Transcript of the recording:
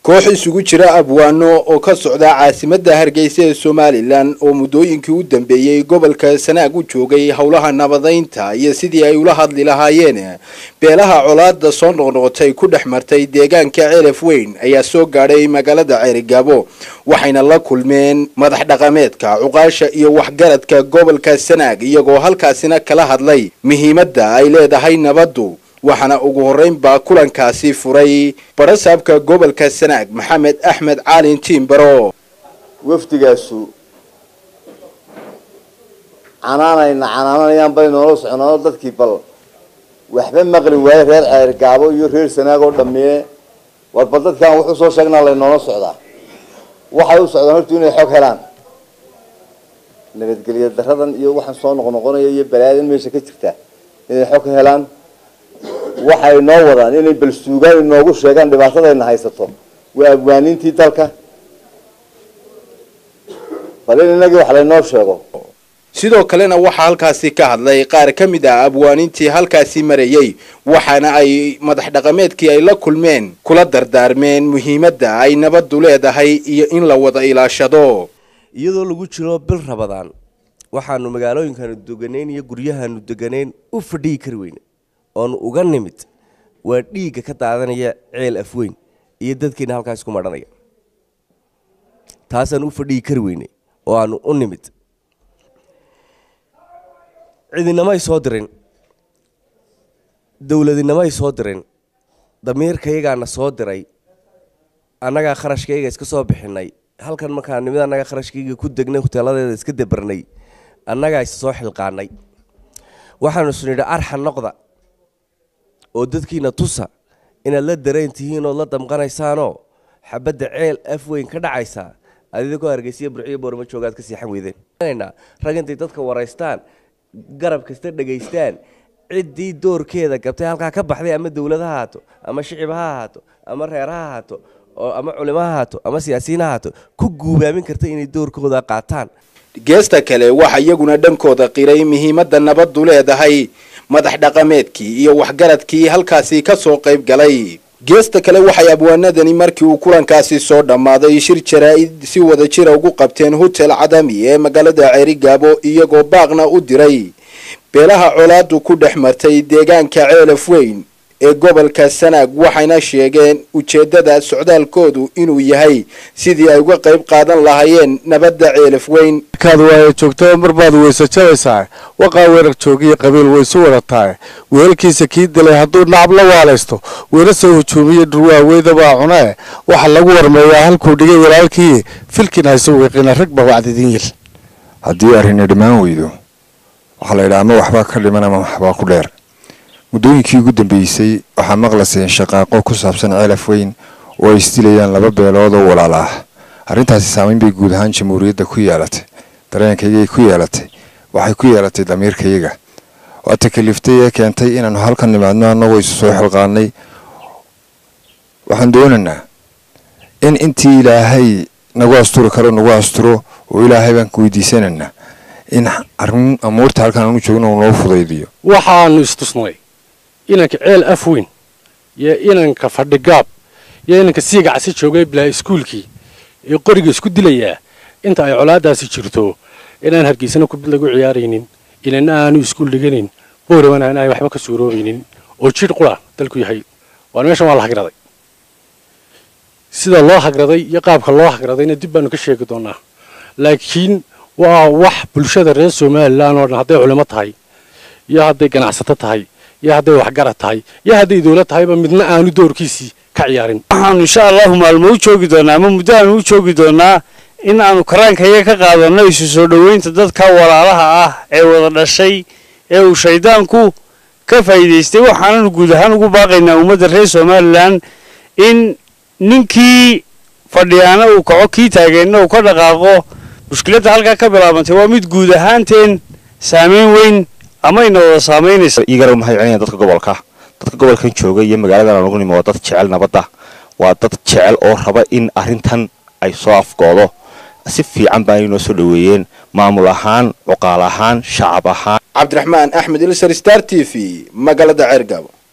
koox isugu jira abwaano oo ka socda caasimadda hargeysa ee somalilan oo muddooyinkii u dambeeyey gobolka sanaag u joogay howlaha nabadaynta iyo sidii ay ula hadli lahaayeen beelaha colaada soo noqnoqotay ku dhex martay deegaanka ceelaf weyn ayaa soo gaadhay magaalada ceerigaabo waxayna la kulmeen madax dhaqameedka cuqaasha iyo waxgaradka gobolka sanaag iyagoo halkaasina kala hadlay muhiimadda ay leedahay nabaddu waxaana ugu horreyn baa kulankaasi furay barasaabka gobolka sanaag maxamed axmed caalin tiimbaro wafdigaasu canaanayna canaananayaan bay noola soconaano dadkii bal waxba maqli waaye reer ceergaabo iyo reer sanaag oo dhammee war bal dadkaan wuxuu soo sheegnaa laynoola socdaa waxay u socdaan horta inay xog helaan nabadgelya daradan iyo waxaan soo noqnoqonaya iyo balaadan meesha ka jirta inay xog helaan waxay noo wadaan inay bal suugaan inoogu sheegaan dhibaatadayna haysato waa abwaaniintii dalka bal in inagii wax laynoo sheego sidoo kalena waxaa halkaasi ka hadlay qaar ka mid ah abwaanintii halkaasi marayey waxaana ay madax dhaqameedkii ay la kulmeen kula dardaarmeen muhiimadda ay nabaddu leedahay iyo in la wada ilaashado iyadoo lagu jiro bil rabadaan waxaanu magaalooyinkaanu deganayn iyo guryahaanu deganayn u fadhiyi kari weyne oonu uga nimid waa dhiigga ka daadanaya ceel afweyn iyo dadkeena halkaas ku madhanaya taasaan u fadhiyi kari weyne oo aanu u nimid cidinamay soo dirin dowladinamay soo dirin damiirkayagaana soo diray annagaa kharashkayga iska soo bixinay halkan markaa nimid annagaa kharashkayga ku degnay huteeladeeda iska dabarnay annagaa is soo xilqaanay waxaanu isnidhi arxa noqda oo dadkiina tusa inaad la dareen tihiin ood la damqanaysaanoo xabadda ceel af weyn ka dhacaysaa adidakoo hargeysiya burciyo boorma joogaad ka siixan weydeen rag intay dadka waraystaan garab kasta dhegaystaan ciddii doorkeeda gabtay halkaa ka baxday ama dowlad ha ahaato ama shicib ha ahaato ama reer ha ahaato ama culimo ha ahaato ama siyaasiyiin ha ahaato ku guubaamin karta inay doorkooda qaataan geesta kale waxaa iyaguna dhankooda qiray muhiimadda nabaddu leedahay madax dhaqameedkii iyo waxgaradkii halkaasi ka soo qayb galay geesta kale waxay abwaanadani markii uu kulankaasi soo dhammaaday shir jaraa-id si wada jira ugu qabteen hotel cadami ee magaalada ceerigaabo iyagoo baaqna u diray beelaha colaadu ku dhex martay deegaanka ceelaf weyn ee gobolka sanaag waxayna sheegeen ujeeddada socdaalkoodu inuu yahay sidii ay uga qayb qaadan lahaayeen nabadda ceelaf weyn markaad waaya joogtaba mar baad weyse jabaysaa waqaa weerar joogiyo qabiil waysu wadataa weelkiisa kii dilay hadduu nacab la waalaysto weera soo hujuumiyo dhurwaaweydabaa cunee waxaa lagu warmeeyaa halkuu dhigay walaalkii filkin hayso wiiqina rag ba wacdidin yil haddii arrini dhammaan weydo waxaa la yidhaha ama waxbaa ka dhiman ama waxbaa ku dheer muddooyinkii ugu dambeysay waxaa maqlaseen shaqaaqo ku saabsan ceelaf weyn oo ay isdilayaan laba beelood oo walaala ah arrintaasi saameyn bay guud ahaan jamhuuriyadda ku yeelatay dareenkaygay ku yeelatay waxay ku yeelatay damiirkayaga waa takaliftay ee keentay inaannu halkan nimaadno annagoo isu soo xilqaanay waxaan doonaynaa in intii ilaahay nagu asturi karo nagu asturo oo ilaahay baan ku weydiisanaynaa in arrin amuurta halkan aanu joogno uu noo fudaydiyo waxaanu istusnay inanka ceel af weyn iyo inanka fadhigaab iyo inanka siigacsi joogay bilaa iskuulkii ee qoriga isku dilayaa inta ay colaadaasi jirto inaan hargeysana kubid lagu ciyaaraynin inana aanu iskuul dhiganayn boorabana aan ay waxba ka suuroobaynin oo jidh qura dalku yahay waan meeshan waa la hagraday sida loo hagraday iyo qaabka loo hagradayna dib baanu ka sheegi doonaa laakiin waa wax bulshada reer somalilan oo dhan hadday culimo tahay iyo hadday ganacsato tahay iyo hadday waxgarad tahay iyo hadday dowlad tahayba midna aanu doorkiisii ka ciyaarin waxaanu insha allahu maalmo u joogi doonaa ama muddo aanu u joogi doonaa in aanu karaankayaga ka qaadanno isu soo dhoweynta dadka walaalaha ah ee wada dhashay ee uu shaydaanku ka faa'iidaystay waxaananu guud ahaan ugu baaqaynaa ummadda reer somalilan in ninkii fadhiyaana uu kaco kii taageenna uu ka dhaqaaqo mushkiladda halkaa ka bilaabantay waa mid guud ahaanteen saameyn weyn amayna wada saamaynaysa igara maxay celinayaan dadka gobolka dadka gobolkan jooga iyo magaaladan aan ugu nimo waa dad jecel nabadda waa dad jecel oo raba in arrintan ay soo afgoodo si fiican baa inoo soo dhoweeyeen maamul ahaan cuqaal ahaan shacab ahaan cabdiraxmaan axmed ilsar star t v magaalada ceergaabo